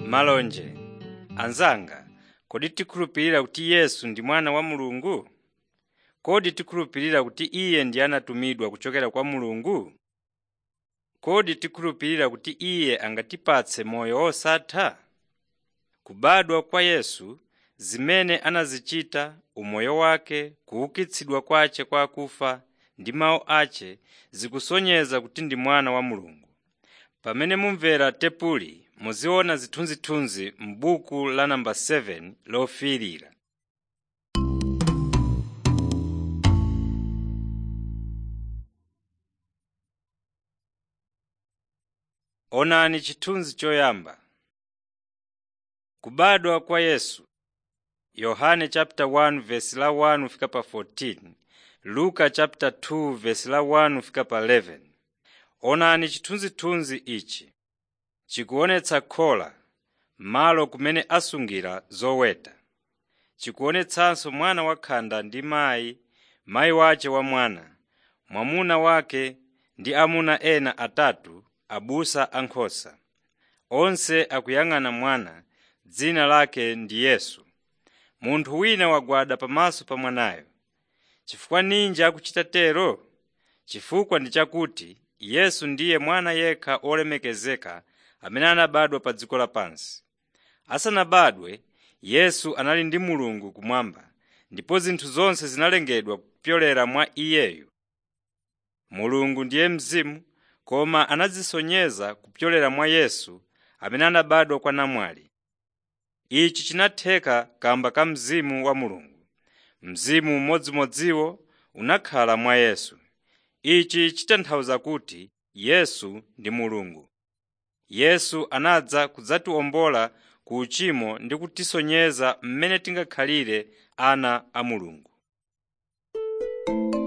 malonje anzanga kodi tikhulupirira kuti yesu ndi mwana wa mulungu kodi tikhulupirira kuti iye ndi anatumidwa kuchokera kwa mulungu kodi tikhulupirira kuti iye angatipatse moyo wosatha kubadwa kwa yesu zimene anazichita umoyo wake kuukitsidwa kwace kwa akufa ndi mawu ace zikusonyeza kuti ndi mwana wa mulungu pamene mumvera tepuli muziona zithunzithunzi m'buku la namba 7 lofiirira onani chithunzi choyamba kubadwa kwa yesu yohane chapter 1 verse la 1 fika pa 14 luka chapter 2 verse la 1 fika pa 11 onani chithunzithunzi ichi chikuonetsa khola malo kumene asungira zoweta chikuonetsanso mwana wakhanda ndi mayi mayi wace wa mwana mwamuna wake ndi amuna ena atatu abusa ankhosa onse akuyang'ana mwana dzina lake ndi yesu munthu wina wagwada pamaso pa mwanayo chifukwa ninji akuchita tero chifukwa ndi chakuti yesu ndiye mwana yekha olemekezeka amene anabadwa pa dziko lapansi asanabadwe yesu anali ndi mulungu kumwamba ndipo zinthu zonse zinalengedwa kupyolera mwa iyeyu mulungu ndiye mzimu koma anazisonyeza kupyolera mwa yesu amene anabadwa kwa namwali ichi chinatheka kamba ka mzimu wa mulungu mzimu umodzimodziwo unakhala mwa yesu ichi chitanthauza kuti yesu ndi mulungu yesu anadza kudzatiwombola ku uchimo ndi kutisonyeza mmene tingakhalire ana a mulungu